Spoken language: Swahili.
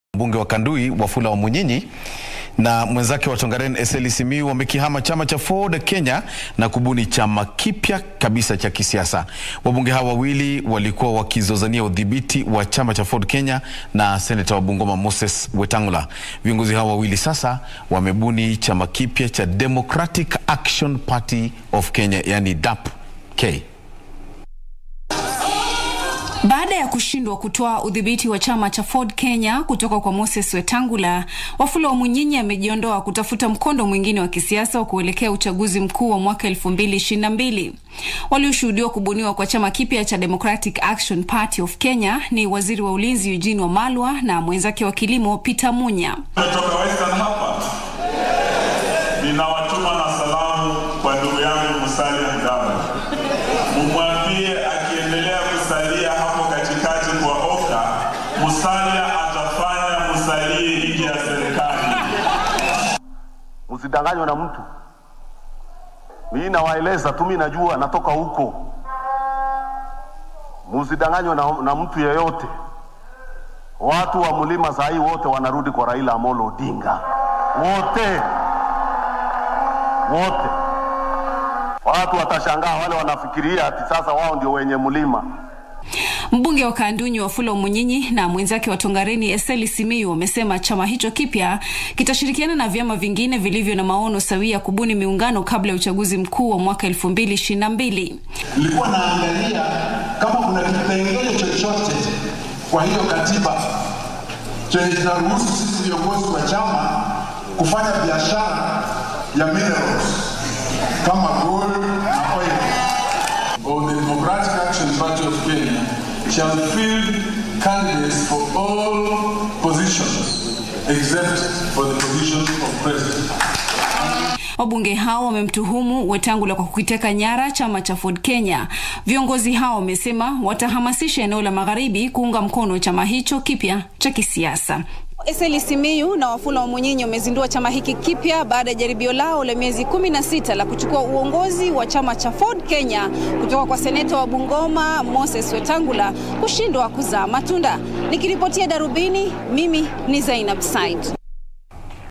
Mbunge wa Kandui Wafula Wamunyinyi na mwenzake wa Tongaren Eseli Simiyu wamekihama chama cha Ford Kenya na kubuni chama kipya kabisa cha kisiasa. Wabunge hawa wawili walikuwa wakizozania udhibiti wa chama cha Ford Kenya na seneta wa Bungoma Moses Wetangula. Viongozi hawa wawili sasa wamebuni chama kipya cha Democratic Action Party of Kenya, yani DAP-K. Baada ya kushindwa kutoa udhibiti wa chama cha Ford Kenya kutoka kwa Moses Wetangula, Wafula Wamunyinyi amejiondoa kutafuta mkondo mwingine wa kisiasa wa kuelekea uchaguzi mkuu wa mwaka 2022. Walioshuhudiwa kubuniwa kwa chama kipya cha Democratic Action Party of Kenya ni waziri wa ulinzi Eugene Wamalwa na mwenzake wa kilimo Peter Munya. Nimetoka Western hapa, ninawatuma na salamu kwa ndugu yangu Musalia Mudavadi, mumwambie akiendelea kusalia hapo katikati kwa Oka, Musalia atafanya musalie nje ya serikali. Msidanganywe na mtu. Mimi nawaeleza tu, mimi najua natoka huko. Msidanganywe na, na mtu yeyote. Watu wa mlima saa hii wote wanarudi kwa Raila Amolo Odinga, wote wote. Watu watashangaa, wale wanafikiria ati sasa wao ndio wenye mlima. Mbunge wa Kandunyi Wafula Wamunyinyi na mwenzake wa Tongareni Eseli Simiyu wamesema chama hicho kipya kitashirikiana na vyama vingine vilivyo na maono sawia kubuni miungano kabla ya uchaguzi mkuu wa mwaka 2022. Nilikuwa naangalia kama kuna kipengele chochote kwa hiyo katiba chenye kinaruhusu sisi viongozi wa chama kufanya biashara ya minerals kama gold na oil. Or the Democratic Action Party of Kenya shall field candidates for all positions except for the position of president. Wabunge hao wamemtuhumu Wetangula kwa kukiteka nyara chama cha Ford Kenya. Viongozi hao wamesema watahamasisha eneo la magharibi kuunga mkono chama hicho kipya cha kisiasa. Eseli Simiyu na Wafula Wamunyinyi wamezindua chama hiki kipya baada ya jaribio lao la miezi 16 la kuchukua uongozi wa chama cha Ford Kenya kutoka kwa seneta wa Bungoma Moses Wetangula kushindwa kuzaa matunda. Nikiripotia Darubini, mimi ni Zainab Said.